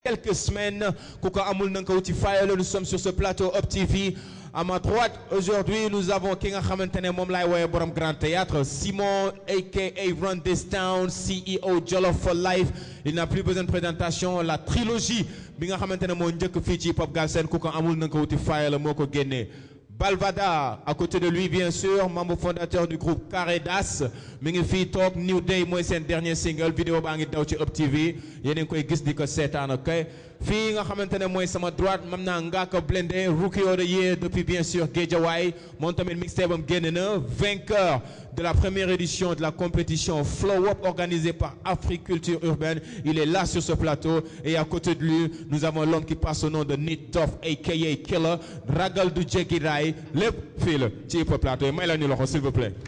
quelques semaines Kouka Amoul Nankauti Fire nous sommes sur ce plateau Up TV à ma droite aujourd'hui nous avons ki nga xamante ne moom laay woowee borom Grand Théâtre Simon aka Run This Town CEO Jollof for Life il n'a plus besoin de présentation la trilogie bi nga xamante ne moo njëkk fii ci Pop Galsen Kouka Amoul Nankauti Fire la moo ko génnee Balvada à côté de lui bien sûr membre fondateur du groupe Carré Das mi ngi fii toog New Day mooy seen dernier single vidéo baa ngi daw ci Up TV yéen a ngi koy gis di ko seetaan ok fii nga xamante ne mooy sama droite mam naa Ngaaka Blindé rookie of the year depuis bien sûr Guédiawaye moom tamit mixtape am génn na vainqueur de la première édition de la compétition Flow Up organisée par Africulture Urbaine il est là sur ce plateau et à côté de lui nous avons l'homme qui passe au nom de Nit Doff aka Killer ragal du jéggi raay lépp fii la ci hip hop plateau yi may la ñu loxo s'il vous plaît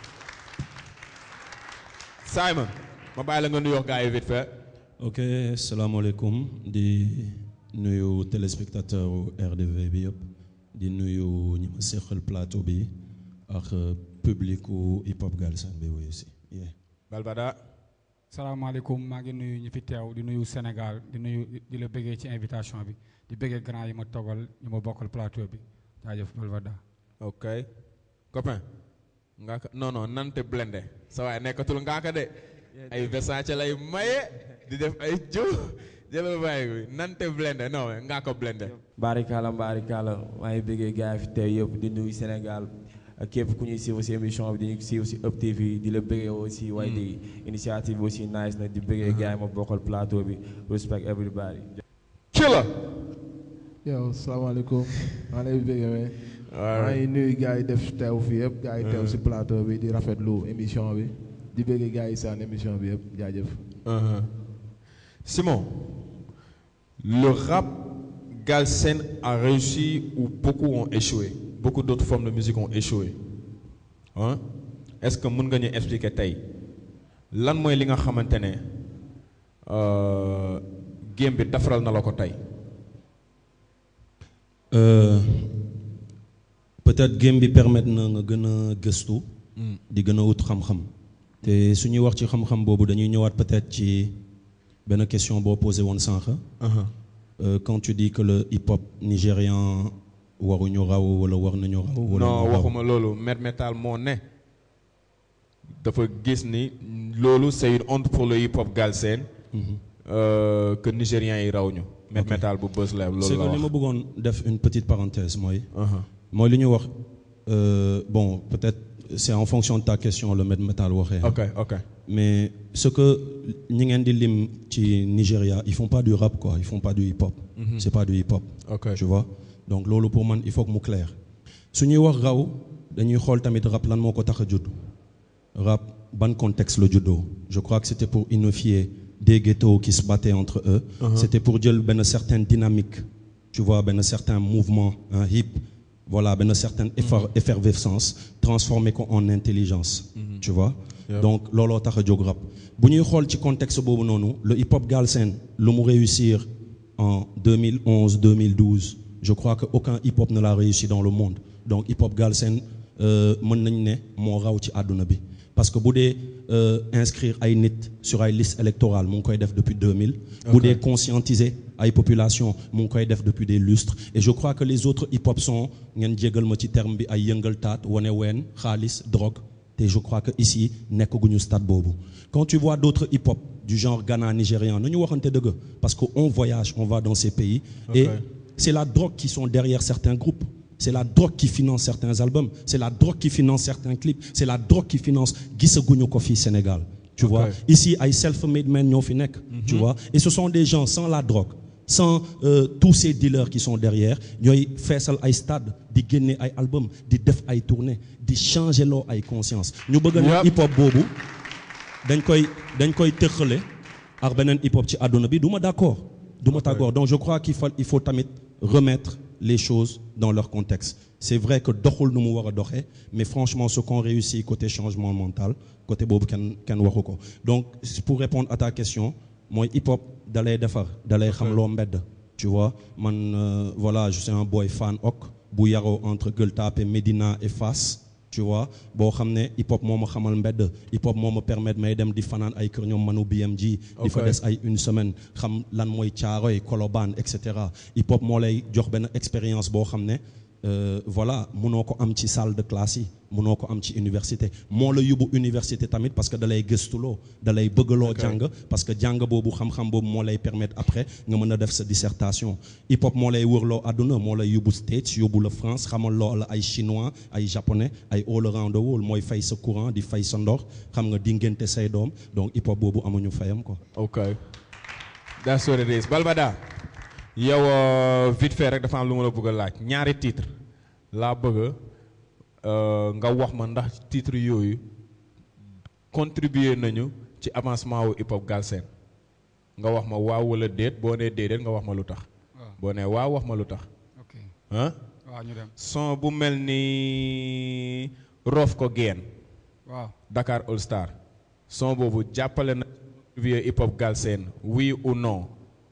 Simon ma bàyyi la nga nuyoo gars yi vite fait ok salaamaaleykum di nuyu téléspectateur RDV bi yëpp di nuyu ñi ma seqal plateau bi ak public u hip hop Galsen bi wuyu si yeah. Balbada salaamaaleykum maa ngi nuyu ñi fi teew di nuyu Sénégal di nuyu di la bëggee ci invitation bi di bëggee grand yi ma toggal ñu ma bokkal plateau bi jaajëf Balvada ok copain Ngaaka non non nante blende sa waay nekkatul Ngaaka de ay Versace lay maye di def ay jiw jëlal bàyyi bi nante blende non Ngaaka blende Barikala Barikala maa ngi bëggee gars yi fi teew yëpp di nuyu Sénégal ak képp ku ñuy suivre si émission bi di ñu suivre si Up TV di la bëggee aussi waaye di initiative bi aussi nice na di bëggee gars yi ma bokkal plateau bi respect everybody. Killer yow salaamaaleykum maa lay bëggee mais maa ngi nuyu gars yi def teew fii yëpp gars yi teew si plateau bi di rafetlu émission bi di bëggee gars yi saan émission bi yëpp jaajëf. Simon le rap Galsen a réussi ou beaucoup ont échoué beaucoup d'autres formes de musique ont échoué hein est-ce que mën nga ñu expliquer tey lan mooy li nga xamante ne game bi defaral na la ko tey. Euh, peut-être game bi permettre na nga gën a gëstu. di gën a wut xam-xam. te su ñuy wax ci xam-xam boobu dañuy ñëwaat peut-être ci benn question boo posé woon sànq. Euh, quand tu dis que le hip-hop nigérian waruñu raw wala war nañu raw. wala non ñu raw. waxuma loolu Met Metal moo ne dafa gis ni loolu c'est une honte pour le hip-hop Galsen. euh, que nigériens yi raw ñu. Met Metal bu bës la c'est loolu la que li ma wax. bëggoon def une petite parenthèse mooy. Uh-huh. mooy li ñu wax euh, bon peut-être c'est en fonction de ta question le met métal waxee. ok ok mais ce que ñi ngeen di lim ci Nigeria ils font pas du rap quoi ils font pas du hip-hop. c'est pas du hip-hop. ok tu vois donc loolu pour man il faut que mu clair su ñuy wax raw dañuy xool tamit rap lan moo ko tax a judd rap ban contexte la juddoo je crois que c'était pour unifier des ghettos qui se battaient entre eux c'était pour jël benn certaine dynamique tu vois benn certain mouvement un hip voilà benn certaine effer- effervescence transformer ko en intelligence tu vois donc looloo tax a jóg rap bu ñuy xool ci contexte boobu noonu le hip hop Galsen lu mu réussir en 2011 2012 je crois que aucun hip hop ne l'a réussi dans le monde donc hip hop Galsen euh, mën nañ ne moo raw ci àdduna bi parce que bu dee euh, inscrire ay nit sur ay liste électorale mu ngi koy def depuis 2000 bu dee conscientiser ay population mu ngi koy def depuis des lustres et je crois que les autres hip hop sont ngeen jégal ma ci terme bi ay yëngal taat wane ween xaalis drogue te je crois que ici nekkaguñu stade boobu quand tu vois d'autres hip hop du genre Ghana nigérian nañu waxante dëgg parce que on voyage on va dans ces pays et c'est la drogue qui sont derrière certains groupes c'est la drogue qui finance certains albums c'est la drogue qui finance certains clips c'est la drogue qui finance gisaguñu ko fii Sénégal tu vois ici ay self-made men ñoo fi nekk tu vois et ce sont des gens sans la drogue sans euh, tous ces dealers qui sont derrière ñooy feesal ay stade di génne ay album di def ay tournées di changer loo ay conscience ñu bëgg a ne hip hop boobu dañ koy dañ koy tëqale ak beneen hip hop ci àdduna bi du ma d'accord du ma d'accord donc je crois qu'il faut il faut tamit remettre les choses dans leur contexte c'est vrai que doxul nu mu war a doxee mais franchement ce qu'on réussit côté changement mental côté boobu kenn kenn waxu ko donc pour répondre à ta question mooy hip hop dalay defar dalay xam loo mbedd tu vois man euh, voilà je suis un boy fan ok bu yaroo entre Gueule Tapée Médina et Fass tu vois boo xam ne hip hop moo ma xamal mbedd hip hop moo ma permettre may dem di fanaan ay kër ñoom manu BMG di fa Ok. des ay une semaine xam lan mooy caaroy kolobaan et cetera hip hop moo lay jox benn expérience boo xam ne euh, voilà munoo ko am ci salle de classe yi munoo ko am ci université moo la yóbbu université tamit parce que da lay gëstuloo da lay bëggaloo jàng parce que jàng boobu xam-xam boobu moo lay permettre après nga mën a def sa dissertation hip hop moo lay wërloo àdduna moo lay yóbbu States yóbbu la France xamal loo la ay chinois ay japonais ay all around the world mooy fay sa courant di fay sa ndox xam nga di ngénte say doom donc hip hop boobu amuñu fayam quoi. ok that's what it is Balbada yow euh, vite fait rek dafa am lu ma la bëgg a laaj ñaari titre laa bëgg euh, nga wax ma ndax titre yooyu contribuer nañu ci avancement wu hip hop Galsen nga wax ma waaw wala déet boo nee déedéet nga wax ma lu tax waaw boo nee waaw wax ma lu tax ok ah waaw ñu dem son bu mel ni roof ko geen waaw Dakar All Star son boobu jàppale na contribuer hip hop Galsen oui ou non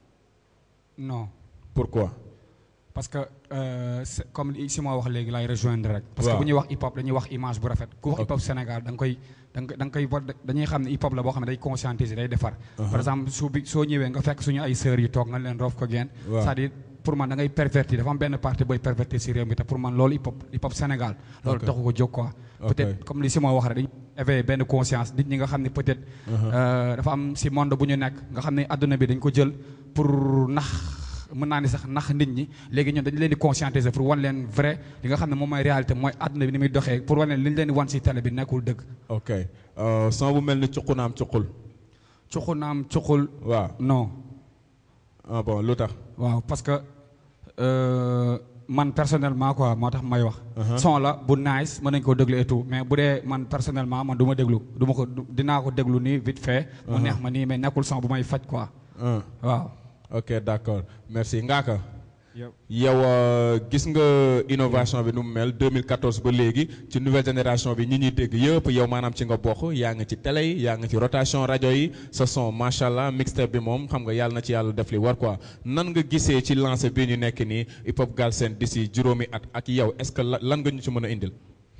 non pourquoi parce que euh, c'est- comme li si ma wax léegi lay rejoindre rek. parce que Waaw. bu ñuy wax hip hop dañuy wax image bu rafet. ku wax hip hop Sénégal da nga koy da nga da nga koy war dañuy xam ne hip hop la boo xam ne day conscientiser day defar. par exemple su bi soo ñëwee nga fekk suñu ay sœurs yi toog nga leen roof ko geen. Waaw. c'est-à-dire pour man da ngay pervertir dafa am benn parti booy pervertir si réew mi te pour man loolu hip hop hip hop Sénégal. loolu Ok. taxu ko jóg quoi. Ok. peut-être comme li si ma wax rek dañuy éveiller benn conscience nit ñi nga xam ne peut-être. euh, dafa am si monde bu ñu nekk nga xam ne adduna bi dañ ko jël pour nax. mën naa ni sax nax nit ñi léegi ñun dañu leen di conscientiser pour wan leen vrai li nga xam ne moom mooy réalité mooy àdduna bi ni muy doxee pour wan leen li ñu leen di wan si télé bi nekkul dëgg. ok euh, son bu mel ni cuqu naam cuqul cuqu naam cuqul waaw non ah bon lu tax waaw parce que euh, man personnellement quoi moo tax may wax. son la bu nice mën nañ koo déglu et tout mais bu dee man personnellement man du ma déglu du ma ko du- dinaa ko déglu nii vite fait. mu neex ma nii mais nekkul son bu may faj quoi ah waaw. ok d'accord merci Ngaaka Yep. yow euh, gis nga innovation bi nu mu mel 2014 ba léegi ci nouvelle génération bi ñi ñuy dégg yëpp yow maanaam ci nga bokk yaa ngi ci télé yi yaa ngi ci rotation rajo yi sa son macha allah mixtape bi moom xam nga yàlla na ci yàlla def li war quoi nan nga gisee ci lancé bi ñu nekk nii hip hop Galsen d'ici juróomi at ak yow est-ce que la- lan nga ñu ci mën a indil.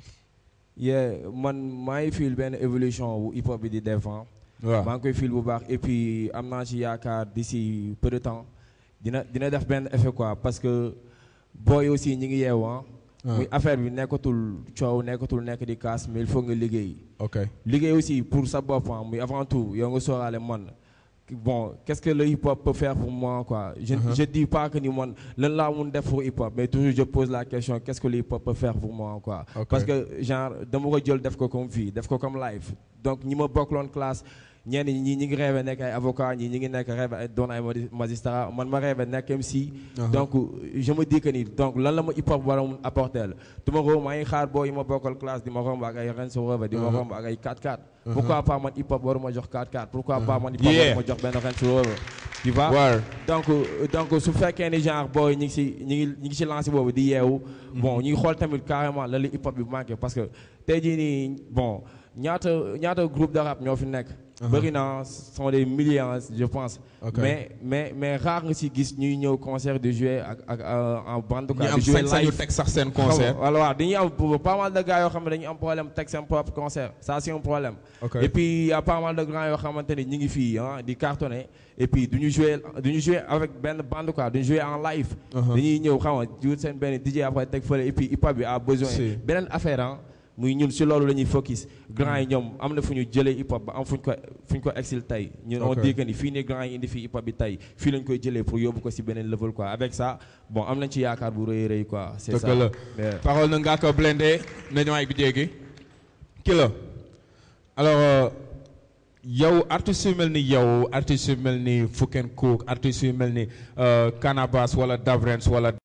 yeah man maa ngi feel benn évolution wu hip hop bi di def ah. waaw maa ngi koy feel bu baax et puis am naa ci yaakaar d'ici peu de temps dina dina def benn effet quoi parce que booy aussi ñi ngi yeewu ah. Ah. muy affaire bi nekkatul coow nekkatul nekk di kaas mais il faut nga liggéey. ok liggéey aussi pour sa bopp ah, muy avant tout yow nga sóoraale man bon qu'est-ce que le hip hop peut faire pour moi quoi je je dis pas que ni man lan laa mun def pour hip hop mais toujours je pose la question qu'est-ce que le hip hop peut faire pour moi quoi Ok. parce que genre dama ko jël def ko comme vie def ko comme live donc ñi ma bokkloon classe ñenn ñi ñi ngi rêvé nekk ay avocat ñi ñi ngi nekk rêvé ay doon ay magi- magistrat man ma rêvé nekk MC donc je me dis que ni donc lan la ma hip hop war a mun apporter la tu ma romb maa ngi xaar boo yi ma bokkal classe di ma romb ak ay Renzo Reve di ma romb ak ay 4-4 pourquoi pas man hip hop waruma jox 4-4 pourquoi pas man hip hop Yeah. waruma jox benn Renzo Reve tu vois War. donc euh, donc su fekkee ni genre booy ñi ngi si ñi ngi ñi ngi si lancé boobu di yeewu bon ñu ngi xool tamit carrément lan la hip hop bi manqué parce que tey jii nii bon ñaata ñaata groupe de rap ñoo fi nekk bëri na sont des milliers hein, je pense Ok. mais mais mais rare nga si gis ñuy ñëw concert de jouer ak ak euh, en bande ñi quoi am de jouer sañ-sañu live teg sax seen concert. voilà waaw dañuy am pas mal de gars yoo xam ne dañuy am problème teg seen propre concert ça c'est un problème Ok. et puis y a pas mal de grands yoo xamante ni ñu ngi fii ah di cartonner et puis du ñu jouer du ñu jouer avec benn bande quoi du ñu jouer en live dañuy ñëw xam nga jiwut seen benn DJ après teg fële et puis hip hop bi a besoin Si. beneen affaire ah muy ñun si loolu la ñuy focus grand yi ñoom am na fu ñu jëlee hip hop ba am fu ñu ko fu ñu ko exil tey ñun on Ok. dit que ni fii ne grand yi indi fii hip hop bi tey fii lañ koy jëlee pour yóbbu ko si beneen level quoi avec ça bon am nañ ci yaakaar bu rëy a rëy quoi c'est ça dëgg la Yeah. parole na Ngaaka Blindé na ñëwaay bi jéggi ki la alors euh, yow artistes yu mel ni yow artistes yu mel ni Fuken Cook artistes yu mel ni euh, Canabasse wala Davrens wala